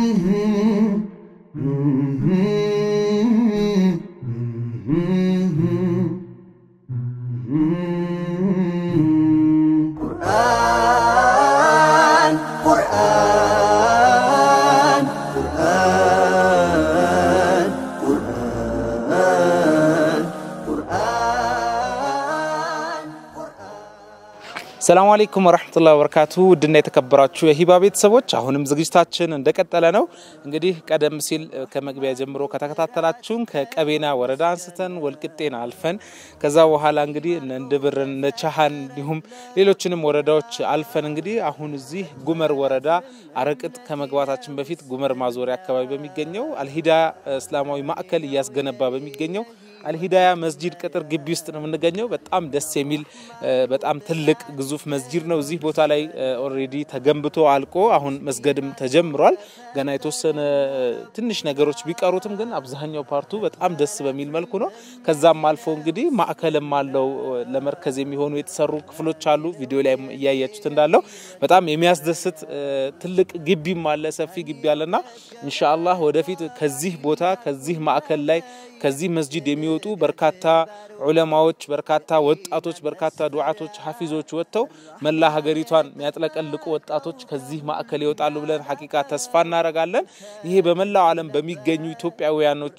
ቁርአን ቁርአን ቁርአን ቁርአን ሰላሙ አለይኩም ወረህመቱላሂ ወበረካቱ ውድና የተከበራችሁ የሂባ ቤተሰቦች አሁንም ዝግጅታችን እንደቀጠለ ነው። እንግዲህ ቀደም ሲል ከመግቢያ ጀምሮ ከተከታተላችሁን ከቀቤና ወረዳ አንስተን ወልቅጤን አልፈን ከዛ በኋላ እንግዲህ እነ እንድብርን እነ ቻሃን እንዲሁም ሌሎችንም ወረዳዎች አልፈን እንግዲህ አሁን እዚህ ጉመር ወረዳ አረቅጥ ከመግባታችን በፊት ጉመር ማዞሪያ አካባቢ በሚገኘው አልሂዳያ እስላማዊ ማዕከል እያስገነባ በሚገኘው አልሂዳያ መስጂድ ቅጥር ግቢ ውስጥ ነው የምንገኘው። በጣም ደስ የሚል በጣም ትልቅ ግዙፍ መስጂድ ነው። እዚህ ቦታ ላይ ኦልሬዲ ተገንብቶ አልቆ አሁን መስገድም ተጀምሯል። ገና የተወሰነ ትንሽ ነገሮች ቢቀሩትም ግን አብዛኛው ፓርቱ በጣም ደስ በሚል መልኩ ነው። ከዛም አልፎ እንግዲህ ማዕከልም አለው ለመርከዝ የሚሆኑ የተሰሩ ክፍሎች አሉ። ቪዲዮ ላይ እያያችሁት እንዳለው በጣም የሚያስደስት ትልቅ ግቢም አለ፣ ሰፊ ግቢ አለና ኢንሻአላህ ወደፊት ከዚህ ቦታ ከዚህ ማዕከል ላይ ከዚህ መስጂድ የሚወጡ በርካታ ዑለማዎች፣ በርካታ ወጣቶች፣ በርካታ ዱዓቶች፣ ሐፊዞች ወጥተው መላ ሀገሪቷን የሚያጥለቀልቁ ወጣቶች ከዚህ ማዕከል ይወጣሉ ብለን ሐቂቃ ተስፋ እናደርጋለን። ይሄ በመላው ዓለም በሚገኙ ኢትዮጵያውያኖች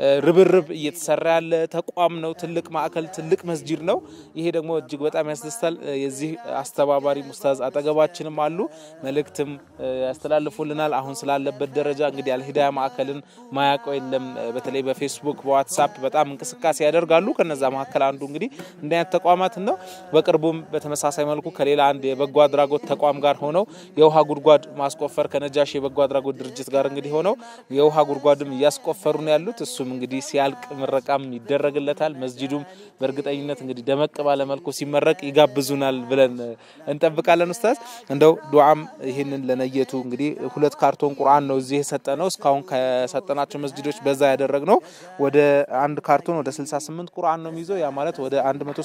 ርብርብ እየተሰራ ያለ ተቋም ነው። ትልቅ ማዕከል፣ ትልቅ መስጂድ ነው። ይሄ ደግሞ እጅግ በጣም ያስደስታል። የዚህ አስተባባሪ ሙስታዝ አጠገባችንም አሉ። መልእክትም ያስተላልፉልናል። አሁን ስላለበት ደረጃ እንግዲህ አልሂዳያ ማዕከልን ማያውቀው የለም። በተለይ በፌስቡክ በዋትሳፕ በጣም እንቅስቃሴ ያደርጋሉ። ከነዛ መካከል አንዱ እንግዲህ እንዲህ አይነት ተቋማትን ነው። በቅርቡም በተመሳሳይ መልኩ ከሌላ አንድ የበጎ አድራጎት ተቋም ጋር ሆነው የውሃ ጉድጓድ ማስቆፈር ከነጃሽ የበጎ አድራጎት ድርጅት ጋር እንግዲህ ሆነው የውሃ ጉድጓድም እያስቆፈሩ ነው ያሉት። እሱም እንግዲህ ሲያልቅ ምረቃም ይደረግለታል። መስጂዱም በእርግጠኝነት እንግዲህ ደመቅ ባለ መልኩ ሲመረቅ ይጋብዙናል ብለን እንጠብቃለን። ኡስታዝ እንደው ዱዓም ይህንን ለነየቱ እንግዲህ ሁለት ካርቶን ቁርአን ነው እዚህ የሰጠ ነው። እስካሁን ከሰጠናቸው መስጂዶች በዛ ያደረግ ነው ወደ አንድ ካርቶን ወደ 68 ቁርአን ነው የሚይዘው። ያ ማለት ወደ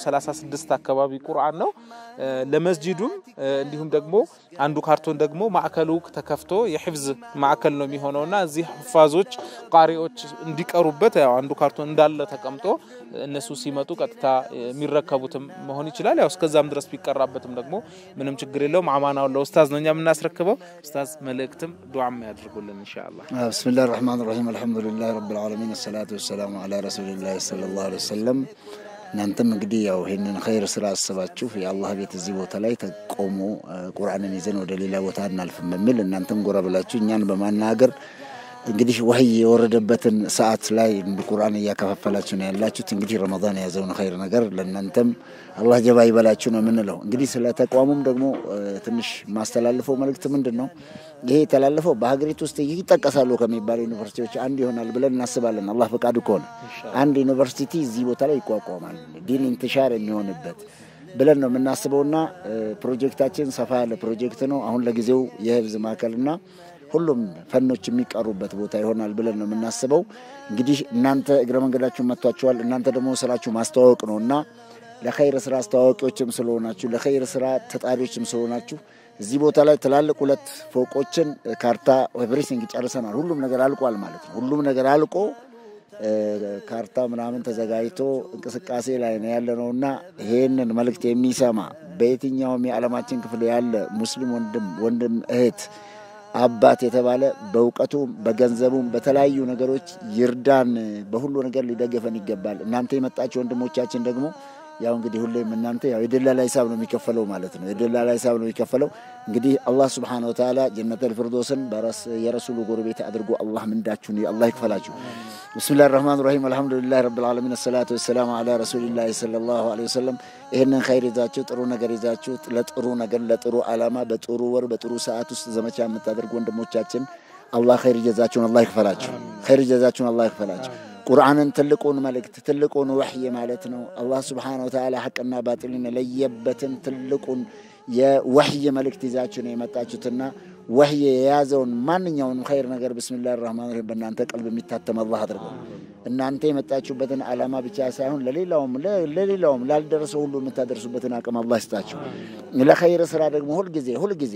136 አካባቢ ቁርአን ነው ለመስጂዱም። እንዲሁም ደግሞ አንዱ ካርቶን ደግሞ ማዕከሉ ተከፍቶ የሕፍዝ ማዕከል ነው የሚሆነውና እዚህ ሑፋዞች ቃሪዎች እንዲቀሩበት ያው አንዱ ካርቶን እንዳለ ተቀምጦ እነሱ ሲመጡ ቀጥታ የሚረከቡትም መሆን ይችላል። ያው እስከዛም ድረስ ቢቀራበትም ደግሞ ምንም ችግር የለውም። አማናውን ለኡስታዝ ነው እኛ የምናስረክበው። ኡስታዝ መልእክትም ዱዓም ያድርጉልን ኢንሻአላህ። ብስሚላህ ራህማን ራሂም አልሐምዱሊላህ ረብል ዓለሚን ሰላቱ ወሰላሙ አላ ረሱሊላህ ሰለላሁ ዐለይሂ ወሰለም። እናንተም እንግዲህ ያው ይህንን ኸይር ስራ አስባችሁ የአላህ ቤት እዚህ ቦታ ላይ ተቆሞ ቁርአንን ይዘን ወደ ሌላ ቦታ እናልፍም በሚል እናንተም ጎራ ብላችሁ እኛን በማናገር እንግዲህ ወህይ የወረደበትን ሰዓት ላይ ቁርአን እያከፋፈላችሁ ነው ያላችሁት። እንግዲህ ረመዳን የያዘውን ኸይር ነገር ለእናንተም አላህ ጀባ ይበላችሁ ነው የምንለው። እንግዲህ ስለ ተቋሙም ደግሞ ትንሽ ማስተላልፈው መልእክት ምንድን ነው? ይሄ የተላለፈው በሀገሪቱ ውስጥ ይጠቀሳሉ ከሚባሉ ዩኒቨርሲቲዎች አንድ ይሆናል ብለን እናስባለን። አላህ ፈቃዱ ከሆነ አንድ ዩኒቨርሲቲ እዚህ ቦታ ላይ ይቋቋማል፣ ዲን ኢንትሻር የሚሆንበት ብለን ነው የምናስበውና ፕሮጀክታችን ሰፋ ያለ ፕሮጀክት ነው። አሁን ለጊዜው የህብዝ ማዕከልና ሁሉም ፈኖች የሚቀሩበት ቦታ ይሆናል ብለን ነው የምናስበው። እንግዲህ እናንተ እግረ መንገዳችሁን መጥቷችኋል። እናንተ ደግሞ ስራችሁ ማስተዋወቅ ነው እና ለኸይር ስራ አስተዋዋቂዎችም ስለሆናችሁ ለኸይር ስራ ተጣሪዎችም ስለሆናችሁ እዚህ ቦታ ላይ ትላልቅ ሁለት ፎቆችን ካርታ ኤቭሪቲንግ ጨርሰናል። ሁሉም ነገር አልቋል ማለት ነው። ሁሉም ነገር አልቆ ካርታ ምናምን ተዘጋጅቶ እንቅስቃሴ ላይ ነው ያለ ነው እና ይሄንን መልእክት የሚሰማ በየትኛውም የዓለማችን ክፍል ያለ ሙስሊም ወንድም ወንድም እህት አባት የተባለ በእውቀቱም በገንዘቡም በተለያዩ ነገሮች ይርዳን። በሁሉ ነገር ሊደገፈን ይገባል። እናንተ የመጣችሁ ወንድሞቻችን ደግሞ ያው እንግዲህ ሁሌም እናንተ ያው የደላላ ሂሳብ ነው የሚከፈለው ማለት ነው። የደላላ ሂሳብ ነው የሚከፈለው። እንግዲህ አላህ ስብሓነ ወተዓላ ጀነተል ፊርዶስን የረሱሉ ጎረቤት አድርጎ አላህ ምንዳችሁን አላህ ይክፈላችሁ። ብስሚላህ ራህማን ራሂም አልሐምዱሊላህ ረብል ዓለሚን አሰላቱ ወሰላሙ አላ ረሱሊላህ ሰለላሁ ዐለይሂ ወሰለም። ይህንን ኸይር ይዛችሁ ጥሩ ነገር ይዛችሁ ለጥሩ ነገር ለጥሩ ዓላማ በጥሩ ወር በጥሩ ሰዓት ውስጥ ዘመቻ የምታደርጉ ወንድሞቻችን አላህ ኸይር ጀዛችሁን አላህ ይክፈላችሁ። ኸይር ጀዛችሁን አላህ ይክፈላችሁ። ቁርአንን ትልቁን መልእክት ትልቁን ወሕይ ማለት ነው። አላህ ስብሓነሁ ወተዓላ ሐቅና ባጢልን የለየበትን ትልቁን የወሕይ መልእክት ይዛችሁ ነው የመጣችሁትና ወሕይ የያዘውን ማንኛውንም ኸይር ነገር ብስሚላህ ራህማን ራሂም በእናንተ ቀልብ የሚታተም አላህ አድርገው። እናንተ የመጣችሁበትን ዓላማ ብቻ ሳይሆን ለሌላውም ለሌላውም ላልደረሰው ሁሉ የምታደርሱበትን አቅም አላህ ይስጣችሁ። ለኸይር ስራ ደግሞ ሁልጊዜ ሁልጊዜ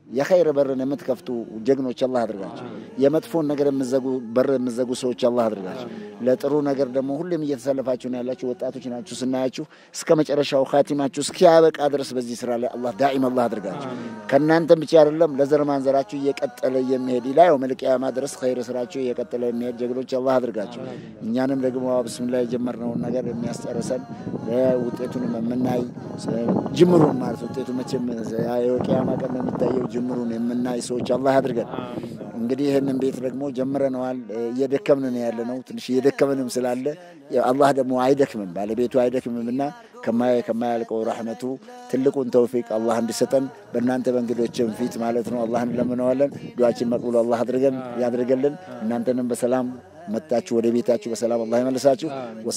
የኸይር በርን የምትከፍቱ ጀግኖች አላህ አድርጋቸው። የመጥፎን ነገር የምዘጉ በር የምዘጉ ሰዎች አላህ አድርጋቸው። ለጥሩ ነገር ደግሞ ሁሌም እየተሰለፋችሁ ነው ያላችሁ ወጣቶች ናችሁ። ስናያችሁ እስከ መጨረሻው ካቲማችሁ እስኪያበቃ ድረስ በዚህ ስራ ላይ አላህ ዳኢም አላህ አድርጋቸው። ከእናንተም ብቻ አይደለም ለዘር ማንዘራችሁ እየቀጠለ የሚሄድ ኢላ የውመል ቂያማ ድረስ ኸይር ስራችሁ እየቀጠለ የሚሄድ ጀግኖች አላህ አድርጋቸው። እኛንም ደግሞ ብስሚላ የጀመርነውን ነገር የሚያስጨርሰን ውጤቱንም የምናይ ጅምሩን ማለት ውጤቱ መቼም የቂያማ ቀን ነው የሚታየው ጅምሩን የምናይ ሰዎች አላህ አድርገን። እንግዲህ ይህንን ቤት ደግሞ ጀምረነዋል። እየደከምን ነው ያለ ነው። ትንሽ እየደከምንም ስላለ አላህ ደግሞ አይደክምም፣ ባለቤቱ አይደክምም እና ከማያልቀው ረሕመቱ ትልቁን ተውፊቅ አላህ እንዲሰጠን በእናንተ በእንግዶችም ፊት ማለት ነው አላህ እንለምነዋለን። ዱዓችን መቅቡል አላህ አድርገን ያድርገልን። እናንተንም በሰላም መጣችሁ ወደ ቤታችሁ በሰላም አላህ ይመልሳችሁ።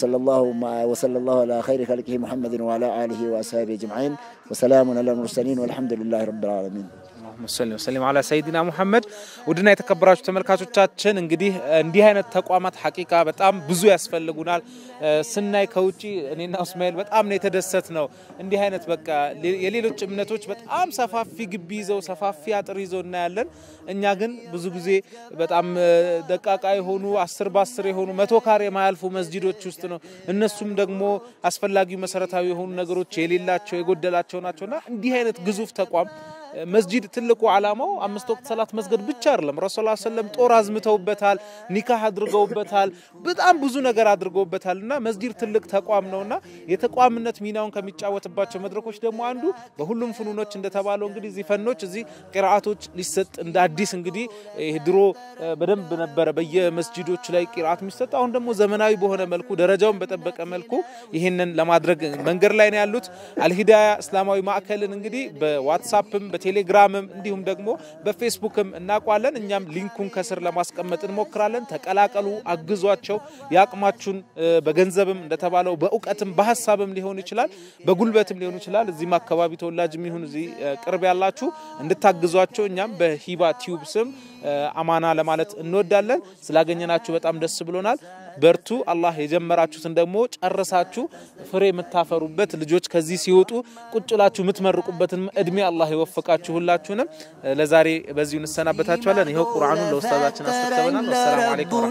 ወሰለላሁ አላ ኸይሪ ኸልቂሂ ሙሐመድን ወአላ አሊሂ ወአስሃቢ አጅመዒን ወሰላሙን አላ ሙርሰሊን ወልሐምዱሊላሂ ረቢል ዓለሚን። ሙሰሊም ወሰሊም አላ ሰይድና ሙሐመድ። ውድና የተከበራችሁ ተመልካቾቻችን እንግዲህ እንዲህ አይነት ተቋማት ሐቂቃ በጣም ብዙ ያስፈልጉናል። ስናይ ከውጪ እኔና እስማኤል በጣም ነው የተደሰት ነው። እንዲህ አይነት በቃ የሌሎች እምነቶች በጣም ሰፋፊ ግቢ ይዘው ሰፋፊ አጥር ይዘው እናያለን። እኛ ግን ብዙ ጊዜ በጣም ደቃቃ የሆኑ አስር በአስር የሆኑ መቶ ካሬ የማያልፉ መስጂዶች ውስጥ ነው። እነሱም ደግሞ አስፈላጊው መሰረታዊ የሆኑ ነገሮች የሌላቸው የጎደላቸው ናቸውና እንዲህ አይነት ግዙፍ ተቋም መስጂድ ትልቁ ዓላማው አምስት ወቅት ሰላት መስገድ ብቻ አይደለም። ረሱል ሰለም ጦር አዝምተውበታል፣ ኒካህ አድርገውበታል፣ በጣም ብዙ ነገር አድርገውበታል እና መስጂድ ትልቅ ተቋም ነውና የተቋምነት ሚናውን ከሚጫወትባቸው መድረኮች ደግሞ አንዱ በሁሉም ፍኑኖች እንደተባለው እንግዲህ እዚህ ፈኖች እዚህ ቂርአቶች ሊሰጥ እንደ አዲስ እንግዲህ ይህ ድሮ በደንብ ነበረ በየመስጂዶች ላይ ቂርአት የሚሰጥ አሁን ደግሞ ዘመናዊ በሆነ መልኩ ደረጃውን በጠበቀ መልኩ ይህንን ለማድረግ መንገድ ላይ ነው ያሉት። አልሂዳያ እስላማዊ ማዕከልን እንግዲህ በዋትሳፕም በቴሌግራምም እንዲሁም ደግሞ በፌስቡክም እናውቋለን። እኛም ሊንኩን ከስር ለማስቀመጥ እንሞክራለን። ተቀላቀሉ፣ አግዟቸው። የአቅማችሁን በገንዘብም እንደተባለው በእውቀትም በሀሳብም ሊሆን ይችላል፣ በጉልበትም ሊሆን ይችላል። እዚህም አካባቢ ተወላጅ የሚሆን እዚህ ቅርብ ያላችሁ እንድታግዟቸው እኛም በሂባ ቲዩብ ስም አማና ለማለት እንወዳለን። ስላገኘናችሁ በጣም ደስ ብሎናል። በርቱ። አላህ የጀመራችሁትን ደግሞ ጨርሳችሁ ፍሬ የምታፈሩበት ልጆች ከዚህ ሲወጡ ቁጭ ብላችሁ የምትመርቁበትን እድሜ አላህ ይወፍቃችሁ። ሁላችሁንም ለዛሬ በዚሁ እንሰናበታችኋለን። ይኸው ቁርአኑን ለኡስታዛችን አስረክበናል። ወሰላሙ አለይኩም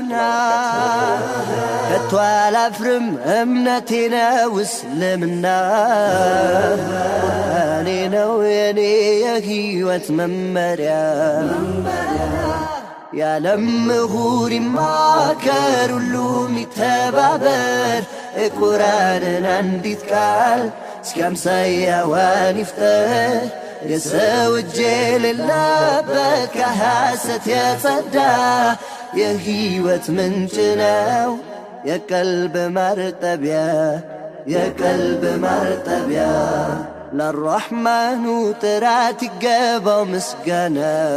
ወረሕመቱላሂ ከቶ አላፍርም እምነቴ ነው እስልምና እኔ ነው የኔ የህይወት መመሪያ የዓለም ምሁር ይማከር ሁሉም ይተባበር ቁርአንን አንዲት ቃል እስከ አምሳያዋን ይፍጠር የሰው እጅ የሌለበት ከሐሰት የጸዳ የህይወት ምንጭ ነው የቀልብ ማርጠቢያ የቀልብ ማርጠቢያ ለራሕማኑ ጥራት ይገባው ምስጋና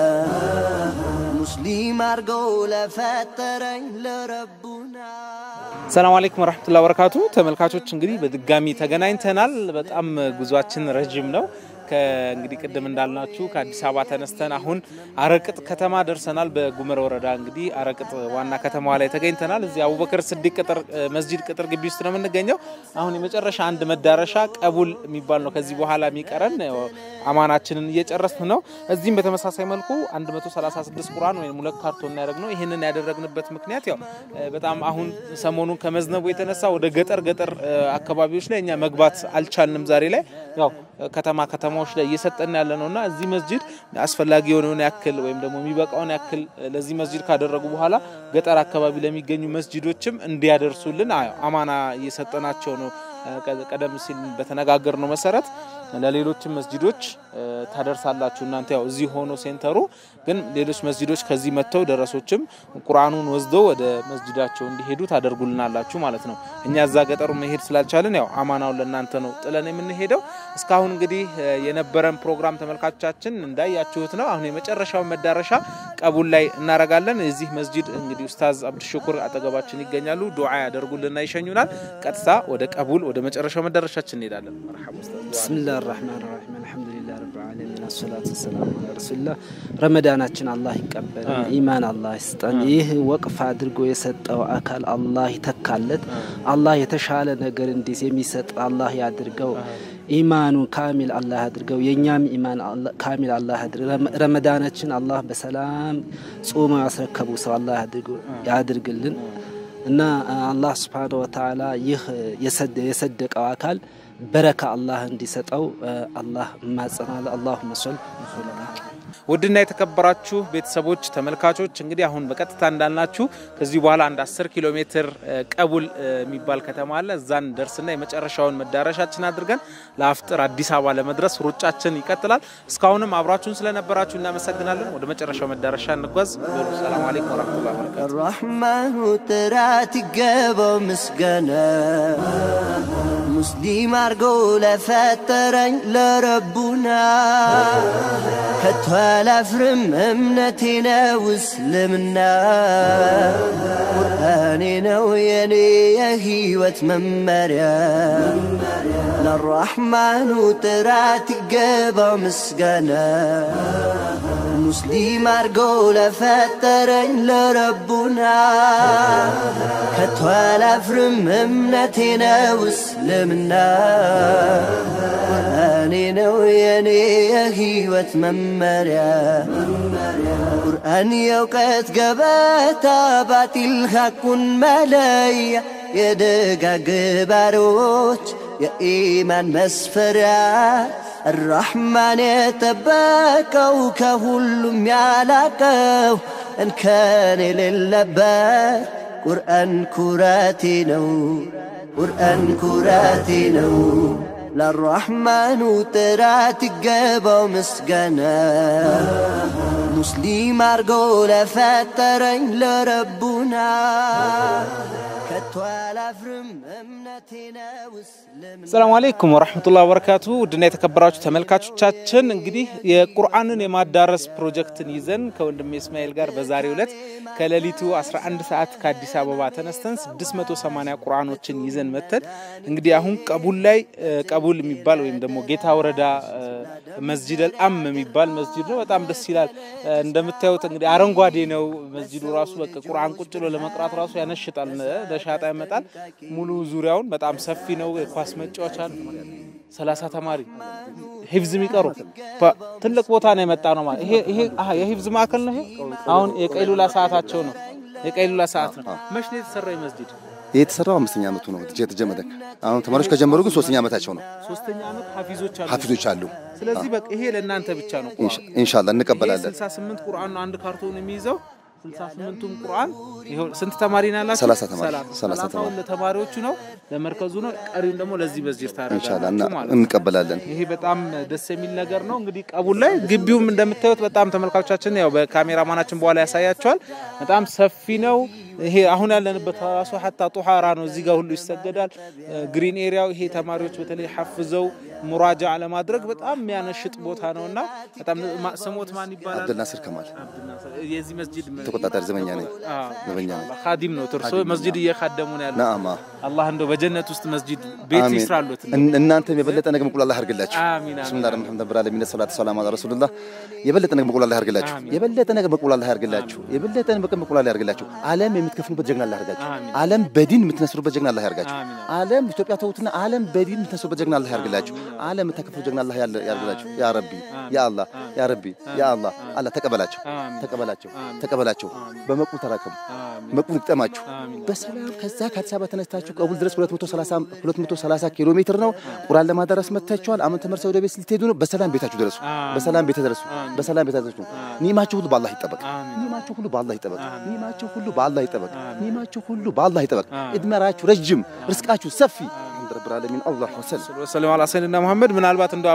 ሙስሊም አርገው ለፈጠረኝ ለረቡና ሰላም አለይኩም ወረሕመቱላሂ ወበረካቱ። ተመልካቾች እንግዲህ በድጋሚ ተገናኝተናል። በጣም ጉዟችን ረዥም ነው። እንግዲህ ቅድም እንዳልናችሁ ከአዲስ አበባ ተነስተን አሁን አረቅጥ ከተማ ደርሰናል። በጉመር ወረዳ እንግዲህ አረቅጥ ዋና ከተማዋ ላይ ተገኝተናል። እዚህ አቡበከር ስዲቅ ቅጥር መስጂድ ቅጥር ግቢ ውስጥ ነው የምንገኘው። አሁን የመጨረሻ አንድ መዳረሻ ቀቡል የሚባል ነው ከዚህ በኋላ የሚቀረን አማናችንን እየጨረስን ነው። እዚህም በተመሳሳይ መልኩ 136 ቁርአን ወይም ሁለት ካርቶን ያደረግ ነው። ይህንን ያደረግንበት ምክንያት ያው በጣም አሁን ሰሞኑን ከመዝነቡ የተነሳ ወደ ገጠር ገጠር አካባቢዎች ላይ እኛ መግባት አልቻልንም። ዛሬ ላይ ያው ከተማ ከተማዎች ላይ እየሰጠን ያለ ነው እና እዚህ መስጂድ አስፈላጊ የሆነውን ያክል ወይም ደግሞ የሚበቃውን ያክል ለዚህ መስጂድ ካደረጉ በኋላ ገጠር አካባቢ ለሚገኙ መስጂዶችም እንዲያደርሱልን አማና እየሰጠናቸው ነው። ቀደም ሲል በተነጋገር ነው መሰረት ለሌሎችም መስጂዶች ታደርሳላችሁ እናንተ ያው እዚህ ሆኖ ሴንተሩ ግን ሌሎች መስጂዶች ከዚህ መጥተው ደረሶችም ቁርአኑን ወስደው ወደ መስጂዳቸው እንዲሄዱ ታደርጉልናላችሁ ማለት ነው። እኛ እዛ ገጠሩ መሄድ ስላልቻልን ያው አማናውን ለእናንተ ነው ጥለን የምንሄደው። እስካሁን እንግዲህ የነበረን ፕሮግራም ተመልካቾቻችን እንዳያችሁት ነው። አሁን የመጨረሻውን መዳረሻ ቀቡል ላይ እናረጋለን። የዚህ መስጂድ እንግዲህ ኡስታዝ አብዱሽኩር አጠገባችን ይገኛሉ። ዱዓ ያደርጉልና ይሸኙናል። ቀጥታ ወደ ቀቡል ወደ መጨረሻው መዳረሻችን እንሄዳለን። መርሐባ ኡስታዝ። ብስሚላህ ራህማን ራሒም አልሐምዱሊላህ ረብ ዓለሚን አሰላቱ ወሰላሙ ዐላ ረሱሊላህ። ረመዳናችን አላህ ይቀበለን፣ ኢማን አላህ ይስጠን። ይህ ወቅፍ አድርጎ የሰጠው አካል አላህ ይተካለት። አላህ የተሻለ ነገር እንዲስ የሚሰጥ አላህ ያድርገው። ኢማኑ ካሚል አላህ ያድርገው። የእኛም ኢማን አላ- ካሚል አላህ ያድርገው። ረመ- ረመዳናችን አላህ በሰላም ጾመው ያስረከቡ ሰው አላህ ያድርገው- ያድርግልን እና አላህ ስብሓነሁ ወተዓላ ይህ የሰደ- የሰደቀው አካል በረካ አላህ እንዲሰጠው አላህ እማጸናለሁ። አላሁመ ሶል ውድና የተከበራችሁ ቤተሰቦች ተመልካቾች እንግዲህ አሁን በቀጥታ እንዳልናችሁ ከዚህ በኋላ አንድ 10 ኪሎ ሜትር እ፣ ቀቡል እ፣ የሚባል ከተማ አለ። እዛን ደርስና የመጨረሻውን መዳረሻችን አድርገን ለአፍጥር አዲስ አበባ ለመድረስ ሩጫችን ይቀጥላል። እስካሁንም አብራችሁን ስለነበራችሁ እናመሰግናለን። ወደ መጨረሻው መዳረሻ እንጓዝ። በሉ ሰላም አለይኩም ወረህመቱላሂ ወበረካቱ። الرحمن ጥራት ይገባው ምስጋና ሙስሊም አርጎ ለፈጠረኝ ለረቡና ከቶ አላፍርም እምነቴ ነው እስልምና ቁርአኔ ነው የኔ የህይወት መመሪያ ለራሕማኑ ጥራት ይገባው ምስጋና ሙስሊም አርጎ ለፈጠረኝ ለረቡና ከቶ አላፍርም እምነቴ ነው እስልምና ቁርአኔ ነው የኔ የህይወት መመሪያ ቁርአን የእውቀት ገበታ ባጢል ሐቁን መለያ የደጋግ ባሮች የኢማን መስፈሪያ الرحمن يتباكው ከሁሉም ያላቀው እንከን የሌለበት ቁርአን ኩራቴ ነው ቁርአን ኩራቴ ነው ለራሕማኑ ጥራት ይገባው ምስጋና ሙስሊም አርጎ ለፈጠረኝ ለረቡና ከቶ አላፍርም እምነቴ ነው እስልምና ሰላም አለይኩም ወራህመቱላሂ ወበረካቱ ውድና የተከበራችሁ ተመልካቾቻችን እንግዲህ የቁርአንን የማዳረስ ፕሮጀክትን ይዘን ከወንድሜ እስማኤል ጋር በዛሬው ዕለት ከሌሊቱ 11 ሰዓት ከአዲስ አበባ ተነስተን 680 ቁርአኖችን ይዘን መተን እንግዲህ አሁን ቀቡል ላይ እ፣ ቀቡል የሚባል ወይም ደግሞ ጌታ ወረዳ እ፣ መስጂድ አልአም የሚባል መስጂድ ነው። በጣም ደስ ይላል። እ፣ እንደምታዩት እንግዲህ አረንጓዴ ነው መስጂዱ ራሱ በቃ ቁርአን ቁጭ ብሎ ለመቅራት ራሱ ያነሽጣል፣ ለሻጣ ያመጣል። ሙሉ ዙሪያውን በጣም ሰፊ ነው። የኳስ መጫወቻ ነው። ሰላሳ ተማሪ ሂፍዝ የሚቀሩ ባ- ትልቅ ቦታ ነው የመጣ ነው ማለት ይሄ ይሄ አሀ የሂፍዝ ማዕከል ነው። ይሄ አሁን የቀይሉላ ሰዓታቸው ነው። የቀይሉላ ሰዓት ነው። መች ነው የተሰራው ይህ መስጂድ? ይህ የተሰራው አምስተኛ ዓመቱ ነው የተጀመረ። አሁን ተማሪዎች ከጀመሩ ግን ሶስተኛ ዓመታቸው ነው። ሶስተኛ ዓመት ሀፊዞች አሉ። ሀፊዞች አሉ። ስለዚህ በቃ ይሄ ለእናንተ ብቻ ነው። ኢንሻ- ኢንሻአላህ እንቀበላለን። 68 ቁርአን ነው አንድ ካርቶን የሚይዘው 68ቱም ቁርአን ይኸው ስንት ተማሪ ነው ያላችሁ? ሰላሳ ተማሪ። ሰላሳ። ሰላሳ ሰላሳውን ተማሪ። ለተማሪዎቹ ነው ለመርከዙ ነው። ቀሪውን ደግሞ ለዚህ መስጂድ ኢንሻአላህ እና ታደርጋላችሁ ማለት ነው። እንቀበላለን። ይሄ በጣም ደስ የሚል ነገር ነው። እንግዲህ ቀቡል ላይ ግቢውም እንደምታዩት በጣም ተመልካቾቻችን ያው በካሜራማናችን በኋላ ያሳያቸዋል። በጣም ሰፊ ነው። ይሄ አሁን ያለንበት ራሱ ሀታ ጡሃራ ነው። እዚህ ጋር ሁሉ ይሰገዳል። ግሪን ኤሪያው ይሄ ተማሪዎች በተለይ ሐፍዘው ሙራጃ ለማድረግ በጣም የሚያነሽጥ ቦታ ነው እና በጣም ማ- ስሞት ማን ይባላል? አብደልናስር ከማል የዚህ መስጂድ ተቆጣጣሪ ዘበኛ ነኝ። አዎ፣ ዘበኛ ነኝ። ካዲም ነው። እርሶ መስጂድ እየካደሙ ነው ያሉት። ነአማ አላህ እንደው በጀነት ውስጥ መስጂድ ቤት አሚን። ይስራሉት። እን- እናንተም የበለጠ ነገር መቁል አላህ ያርግላችሁ። አሚን፣ አሚን። ብስሚላህ ረህማን ረሂም ዓለሚን ሰላቱ ሰላም አላ ረሱልላህ። የበለጠ ነገር መቁል አላህ ያርግላችሁ። አሚን። የበለጠ ነገር መቁል አላህ ያርግላችሁ። የበለጠ ነገር መቁል አላህ ያርግላችሁ። ዓለም የምትከፍሉበት ጀግና አላህ ያርጋችሁ። አሚን። ዓለም በዲን የምትነስሩበት ጀግና አላህ ያርጋችሁ። አሚን። ዓለም ኢትዮጵያ ተውትና ዓለም በዲን የምትነስሩበት ጀግና አላህ ያርግላችሁ። ዓለም የምታከፍሉ ጀግና አላህ ያለ- ያርግላችሁ። ያ ረቢ ያ አላህ ያ ረቢ ያ አላህ አላህ ተቀበላቸው አሚን። ተቀበላቸው አሚን። ተቀበላቸው። በመቁ ተራከሙ አሚን። መቁ ይጠማችሁ አሚን። በሰላም ከዛ ከአዲስ አበባ ተነስታችሁ ቀቡል ድረስ 230 230 ኪሎ ሜትር ነው። ቁርአን ለማዳረስ መጥታችኋል። አሁን ተመርሰው ወደ ቤት ልትሄዱ ነው። በሰላም ቤታችሁ ድረሱ። አሚን። በሰላም ቤት ድረሱ። አሚን። በሰላም ቤት ድረሱ። ኒማችሁ ሁሉ በአላህ ይጠበቅ። አሚን። ኒማችሁ ሁሉ በአላህ ይጠበቅ። አሚን። ኒማችሁ ሁሉ በአላህ ይጠበቅ። አሚን። ኒማችሁ ሁሉ በአላህ ይጠበቅ። አሚን። እድሜራችሁ ረጅም፣ ርስቃችሁ ሰፊ። አልሐምዱ ረብል ዓለሚን አላህ ወሰለም ወሰለም አላ ሰይድና መሐመድ ምናልባት እንደ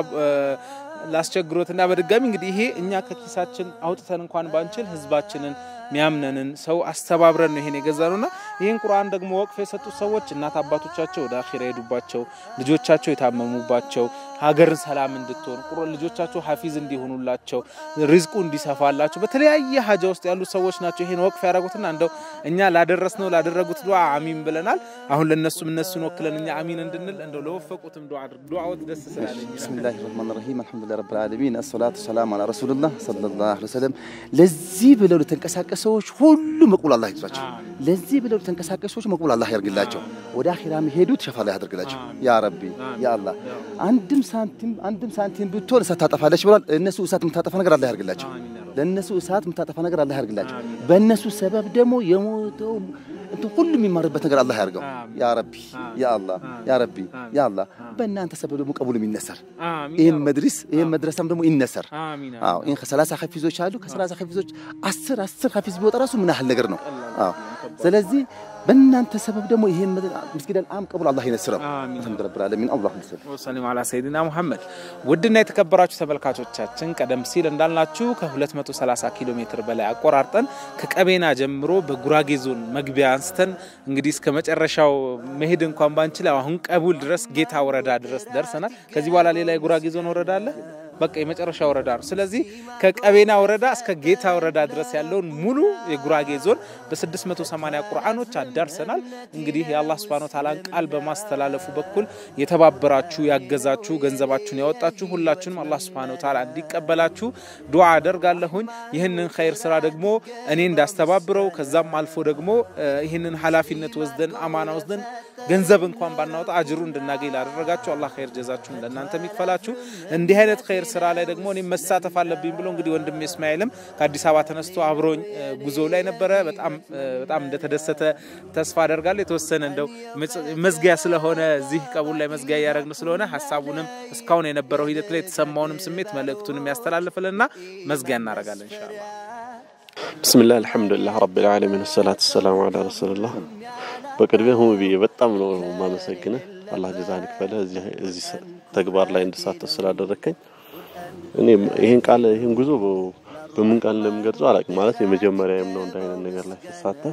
ላስቸግሮትና በድጋሚ እንግዲህ ይሄ እኛ ከኪሳችን አውጥተን እንኳን ባንችል ህዝባችንን ሚያምነንን ሰው አስተባብረን ነው ይሄን የገዛ ነውና ይህን ቁርአን ደግሞ ወቅፍ የሰጡት ሰዎች እናት አባቶቻቸው ወደ አኺራ የሄዱባቸው ልጆቻቸው የታመሙባቸው ሀገርን ሰላም እንድትሆን ቁር ልጆቻቸው ሀፊዝ እንዲሆኑላቸው ሪዝቁ እንዲሰፋላቸው በተለያየ ሀጃ ውስጥ ያሉ ሰዎች ናቸው ይሄን ወቅፍ ያደረጉትና እንደው እኛ ላደረስነው ላደረጉት ዱዓ አሚን ብለናል። አሁን ለነሱም እነሱን ወክለን እኛ አሚን እንድንል እንደው ለወፈቁትም ዱዓ አድርግ። ዱዓዎት ደስ ስላለኝ بسم الله الرحمن الرحيم الحمد لله رب العالمين الصلاة والسلام على رسول الله صلى الله عليه وسلم ለዚህ ብለው ለተንቀሳቀሱ ሰዎች ሁሉ መቅቡል አላህ ይግዛቸው። ለዚህ ብለው ለተንቀሳቀሱ ሰዎች መቅቡል አላህ ያርግላቸው። ወደ አኺራ የሚሄዱት ሸፋ ላይ ያደርግላቸው። ያ ረቢ ያ አላህ አንድም ሳንቲም አንድም ሳንቲም ብትሆን እሳት ታጠፋለች ብሏል። እነሱ እሳት የምታጠፋ ነገር አላህ ያርግላቸው። ለእነሱ እሳት የምታጠፋ ነገር አላህ ያርግላቸው። በእነሱ ሰበብ ደግሞ የሞተው እንትን ሁሉ የሚማርበት ነገር አላህ ያርገው። ያ ረቢ ያ አላህ ያ ረቢ ያ አላህ በእናንተ ሰበብ ደግሞ ቀቡልም ይነሰር። ይህም መድሪስ ይህም መድረሳም ደግሞ ይነሰር። አሚን አዎ ይህን ከሰላሳ ሐፊዞች አሉ። ከሰላሳ ሐፊዞች አስር አስር ሐፊዝ ቢወጣ ራሱ ምን ያህል ነገር ነው? አዎ ስለዚህ በእናንተ ሰበብ ደግሞ ይህን መስጊደል አም ቀቡል አላህ ይነስረው። አሚን። አልሐምዱ ረብል ዓለሚን አላሁ ይመስል ወሰሊም አላ ሰይድና ሙሐመድ። ውድና የተከበራችሁ ተመልካቾቻችን ቀደም ሲል እንዳልናችሁ ከ230 ኪሎ ሜትር በላይ አቆራርጠን ከቀቤና ጀምሮ በጉራጌ ዞን መግቢያ አንስተን እንግዲህ እስከ መጨረሻው መሄድ እንኳን ባንችል አሁን ቀቡል ድረስ ጌታ ወረዳ ድረስ ደርሰናል። ከዚህ በኋላ ሌላ የጉራጌ ዞን ወረዳ አለ። በቃ የመጨረሻ ወረዳ ነው። ስለዚህ ከቀቤና ወረዳ እስከ ጌታ ወረዳ ድረስ ያለውን ሙሉ የጉራጌ ዞን በ680 ቁርአኖች አዳርሰናል። እንግዲህ የአላህ ስብሐነ ወተዓላን ቃል በማስተላለፉ በኩል የተባበራችሁ ያገዛችሁ፣ ገንዘባችሁን ያወጣችሁ ሁላችሁንም አላህ ስብሐነ ወተዓላ እንዲቀበላችሁ ዱዓ አደርጋለሁኝ። ይህንን ኸይር ስራ ደግሞ እኔ እንዳስተባብረው ከዛም አልፎ ደግሞ እ ይህንን ኃላፊነት ወስደን አማና ወስደን ገንዘብ እንኳን ባናወጣ አጅሩ እንድናገኝ ላደረጋችሁ አላህ ኸይር ጀዛችሁን ለእናንተ የሚክፈላችሁ። እንዲህ አይነት ኸይር ስራ ላይ ደግሞ እኔም መሳተፍ አለብኝ ብሎ እንግዲህ ወንድም እስማኤልም ከአዲስ አበባ ተነስቶ አብሮኝ እ ጉዞ ላይ ነበረ። በጣም እ በጣም እንደተደሰተ ተስፋ አደርጋለሁ። የተወሰነ እንደው መጽ- መዝጊያ ስለሆነ እዚህ ቀቡል ላይ መዝጊያ እያደረግን ስለሆነ ሀሳቡንም እስካሁን የነበረው ሂደት ላይ የተሰማውንም ስሜት መልእክቱንም ያስተላልፍልና መዝጊያ እናደርጋለን ኢንሻአላህ። ብስምላህ አልሐምዱሊላህ ረቢል ዓለሚን ሰላት ሰላሙ አላ ረሱልላህ። በቅድሚያ ሁም ብዬ በጣም ነው ማመሰግንህ። አላህ ጀዛህን ይክፈልህ እዚህ እዚህ ስ- ተግባር ላይ እንድሳተፍ ስላደረግከኝ። እኔ ይህን ቃል ይህን ጉዞ በ- በምን ቃል እንደምገልጸው አላውቅም። ማለት የመጀመሪያም ነው እንደ አይነት ነገር ላይ ስሳተፍ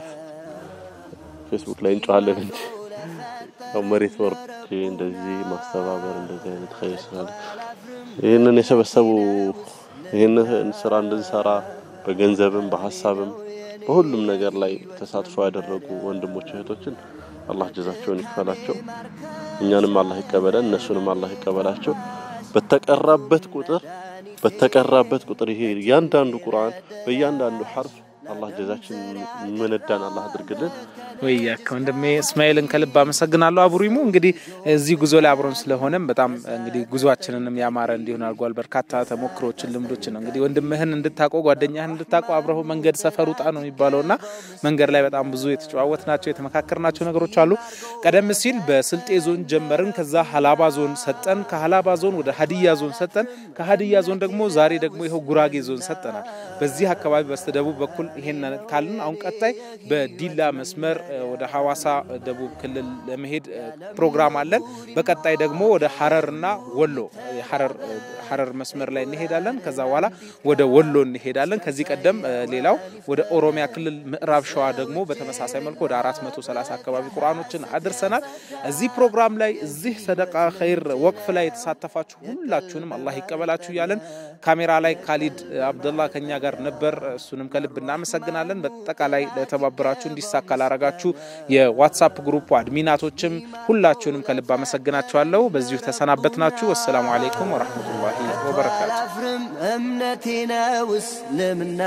ፌስቡክ ላይ እንጨዋለን እንጂ ያው መሬት ወርጄ እንደዚህ ማስተባበር እንደዚህ አይነት ኸይር ስላለ ይህንን የሰበሰቡ ይህንን ስራ እንድንሰራ በገንዘብም በሀሳብም በሁሉም ነገር ላይ ተሳትፎ ያደረጉ ወንድሞች እህቶችን አላህ ጀዛቸውን ይክፈላቸው። እኛንም አላህ ይቀበለን፣ እነሱንም አላህ ይቀበላቸው። በተቀራበት ቁጥር በተቀራበት ቁጥር ይሄ እያንዳንዱ ቁርአን በእያንዳንዱ ሐርፍ አላህ ጀዛችን ምንዳን አላህ አድርግልን። ወያከ ወንድሜ እስማኤልን ከልብ አመሰግናለሁ። አቡሪሙ እንግዲህ እዚህ ጉዞ ላይ አብሮን ስለሆነም በጣም እንግዲህ ጉዟችንንም ያማረ እንዲሆን አድርጓል። በርካታ ተሞክሮችን፣ ልምዶችን ነው እንግዲህ ወንድምህን እንድታውቀው ጓደኛህን እንድታውቀው አብረው መንገድ ሰፈር ውጣ ነው የሚባለው እና መንገድ ላይ በጣም ብዙ የተጨዋወት ናቸው የተመካከር ናቸው ነገሮች አሉ። ቀደም ሲል በስልጤ ዞን ጀመርን። ከዛ ሀላባ ዞን ሰጠን። ከሀላባ ዞን ወደ ሀዲያ ዞን ሰጠን። ከሀዲያ ዞን ደግሞ ዛሬ ደግሞ ይኸው ጉራጌ ዞን ሰጠናል። በዚህ አካባቢ በስተደቡብ በኩል ይሄን ካልን አሁን ቀጣይ በዲላ መስመር እ፣ ወደ ሀዋሳ እ፣ ደቡብ ክልል ለመሄድ እ፣ ፕሮግራም አለን። በቀጣይ ደግሞ ወደ ሀረርና ወሎ እ፣ ሀረር እ፣ ሀረር መስመር ላይ እንሄዳለን። ከዛ በኋላ ወደ ወሎ እንሄዳለን። ከዚህ ቀደም እ፣ ሌላው ወደ ኦሮሚያ ክልል ምዕራብ ሸዋ ደግሞ በተመሳሳይ መልኩ ወደ 430 አካባቢ ቁርአኖችን አድርሰናል። እዚህ ፕሮግራም ላይ እዚህ ሰደቃ ኸይር ወቅፍ ላይ የተሳተፋችሁ ሁላችሁንም አላህ ይቀበላችሁ እያለን ካሜራ ላይ ካሊድ እ፣ አብደላ ከኛ ጋር ነበር። እሱንም ከልብ እናመሰግናለን። በጠቃላይ ለተባበራችሁ እንዲሳካ ላረጋችሁ የዋትሳፕ ግሩፕ አድሚናቶችም ሁላችሁንም ከልብ አመሰግናችኋለሁ። በዚሁ ተሰናበትናችሁ። ወሰላሙ አሌይኩም ወረህመቱላሂ ወበረካቱ። አላፍርም እምነቴ ነው እስልምና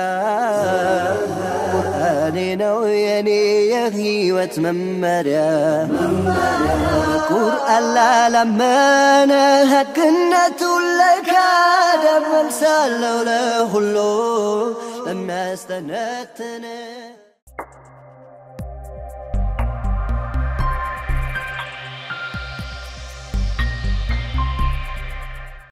ቁርአኔ ነው የኔ የህይወት መመሪያ ቁርአን ላላመነ ህግነቱን ለካደ መልሳለሁ ለሁሉ ለሚያስተነትን